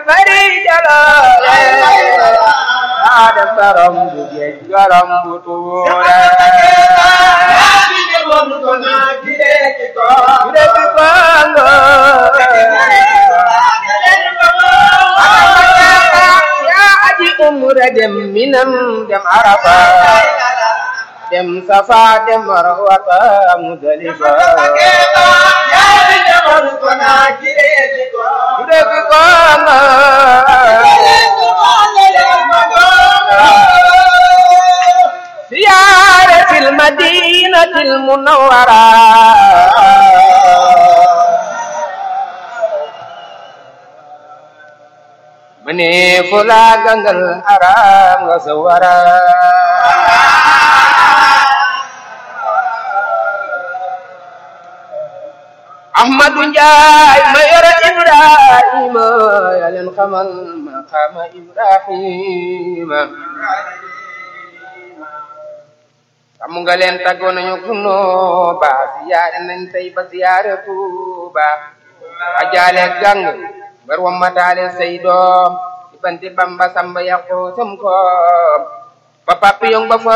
bari jaloore yaa def garam bu géej garam bu tuure Gure bi kongo yaa aji umra dem minam dem arafa dem safa dem marwata mudalifa Gure bi kongo ziyaaratil madinatil munawwara mane fula gangal haram nga sawara Ahmadu Njaay ma yore Ibrahima ya leen xamal maqama Ibrahima xam nga leen tàggoo nañu kuno ba siyaare nañ tey ba siyaare Tuuba ajaale gang bar wa mataale say doom ci banti Bamba Samba yàqu sam koom ba papi yong ba